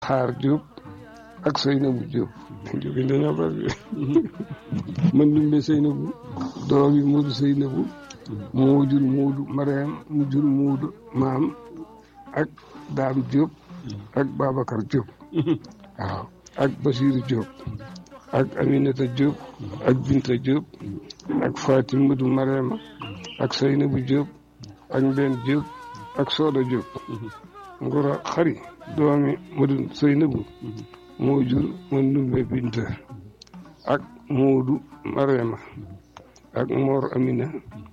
xaar Diop ak Seynabou Diop Diop yi dañoo bari man dumbe Seynabou doom yi Modou Seynabou moo jur Modou Mariam mu jur Modou maam ak Dame Diop ak Babacar Diop waaw ak Basirou Diop ak Aminata Diop ak Binta Diop ak Fatim Modou Mariama ak Seynabou Diop ak Mbène Diop ak Soda Diop ngura xari doomi Modou Seynabou moo jur Mandumbe Binta ak Moodu Mariama ak Mor Amina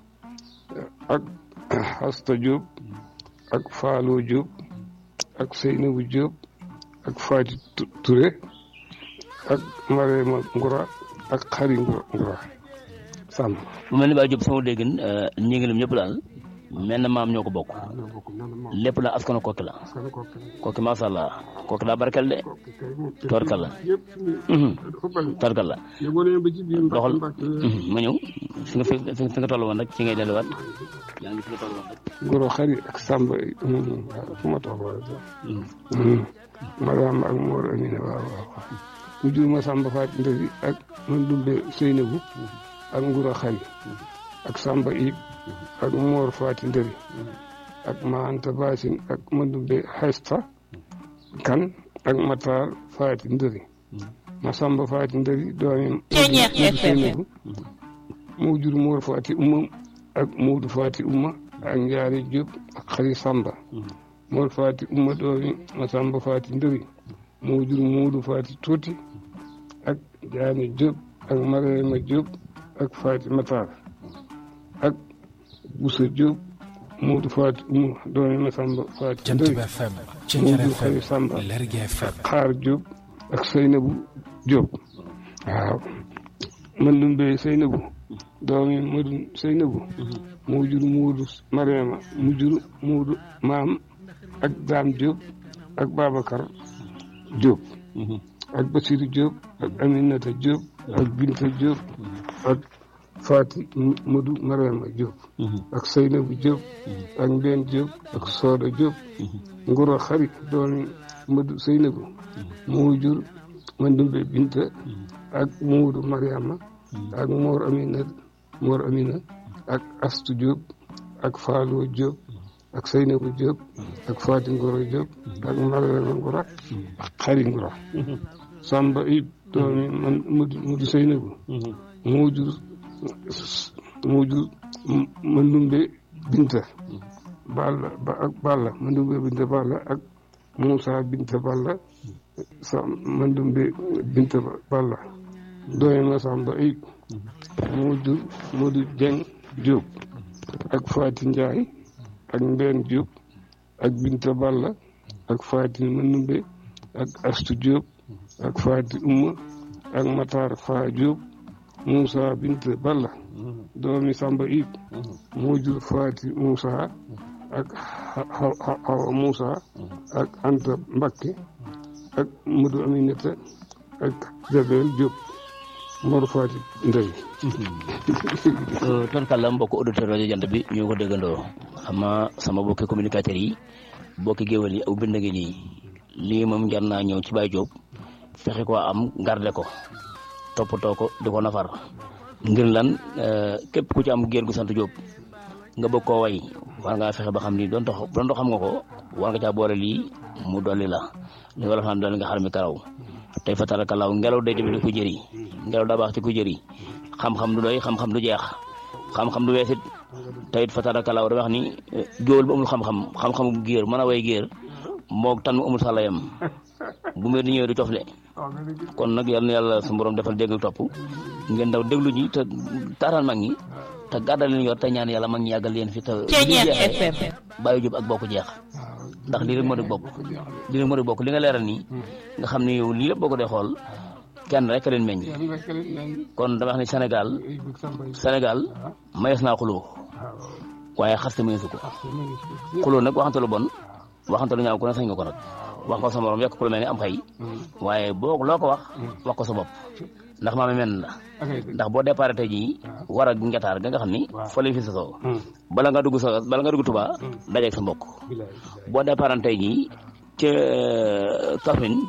ak Hasta Diop ak Faalo Diop ak Seynabou Diop ak Fati Touré ak Mariama Ngura ak Xari Ngura sàmm mu mel ni Baye Diop sama déggin ñi ngi lim ñëpp daal mel na maam ñoo ko bokk lépp la askanu kokki la kokki macha allah kokki daa barkel de torkal la torkal la doxal ma ñëw fi nga fi nga toll woon rek ci ngay delluwaat yaa ngi fi nga toll woon rek Ngoro xari ak Samba fu ma toll woon Mariama ak Mor Amina waaw waaw mu jur ma Samba Faat Ndëri ak man dumbe Seynabou ak Nguro xari ak Samba Ib ak Mor Faati Ndëri ak Maanta Basin ak Mandumbe Hesta kan ak Matar Faati Ndëri Masamba Faati Ndëri doomi Seynabou moo jur Mor Faati Umma ak Muudu Faati Umma ak Njaari Diop ak Xari Samba Mor Faati Umma doomi Masamba Faati Ndëri moo jur Muudu Faati Tuuti ak Jaani Diop ak Mariama Diop ak Faati Matar ak Boussa Diop Moodu Faati Umu doomi Masamba Faati Jant bi FM Moodu Xari Samba Lergui FM Xaar Diop ak Seynabou Diop waaw man dum bey Seynabou doomi Madu Seynabou moo jur Moodu Mariama mu jur Moodu maam ak Daam Diop ak Babacar Diop ak Basiru Diop ak Aminata Diop ak Binta Diop ak Faati Modou Mariama Diop ak Seynabou Diop ak Mbène Diop ak Soda Diop Nguro Xari doomi Modou Seynabou moo jur Mandumbe Binta ak Modou Mariama ak Mor Amina Mor Amina ak Astu Diop ak Faalo Diop ak Seynabou Diop ak Faati Nguro Diop ak Mariama Nguro ak Xari Nguro Samba Ib doomi man Modou Seynabou moo jur moo jur Mandumbe Binta Balla ba ak Balla Mandumbe Binta Balla ak Moussa Binta Balla sa Mandumbe Binta Balla doomi Masamba Ayib moo jur Modou Dieng Diop ak Fati Ndiaye ak Mbène Diop ak Binta Balla ak Fati Mandumbe ak Astu Diop ak Fati Umma ak Matar Fa Diop Moussa Bint Balla doomi Samba Ib moo jur Faati Moussa ak Hawa Moussa ak Anta Mbakke ak Modou Aminata ak Jabel Diop Mor Faati Ndey torkal la mbokk auditeur rajo jant bi ñu ko déggandoo xam naa sama bokki communicateurs yi bokki géwél yi aw bind ngi nii lii moom jar naa ñëw ci Baye Diop fexe ko am garde ko toppatoo ko di ko nafar ngir lan képp ku ci am géer gu sant Diop nga bëgg koo way war ngaa fexe ba xam ni doon tax doon xam nga ko war nga caa boole lii mu dolli la li wala xam dolli nga xar mi karaw tey fa tarakallaaw ngelaw day tamit ku jëri ngelaw daa baax ci ku jëri xam-xam du doy xam-xam du jeex xam-xam du weesit teyit fa tarakallaaw da wax ni géwél bu amul xam-xam xam-xamu géer mën a way géer moog tan mu amul sàlla yam bu mbir di ñëwee du cofle kon nag yal na yàlla su borom defal dégg ak topp ngeen daw déglu ñi te taataan mag ñi te gàddal leen yor te ñaan yàlla mag ñi yàggal leen fi te Baye Diop ak bokk jeex ndax lii rek moo di bokk lii rek moo di bokk li nga leeral nii nga xam ne yow lii lépp boo ko dee xool kenn rek leen meññ kon dama wax ne Sénégal Sénégal mayees naa xuloo waaye xaste mayeesu ko xuloo nag waxante lu bon waxante lu ñaaw ku ne sañ nga ko nag wax ko sa morom yokk ku lu mel ni am xëy waaye boo loo ko wax wax ko sa bopp ndax maame men la ndax boo départ tey jii war a ngetaar ga nga xam ni fa lay fi sosoo bala nga dugg sa bala nga dugg Tuubaa dajeeg sa mbokk boo départ tey jii ca Kaffrine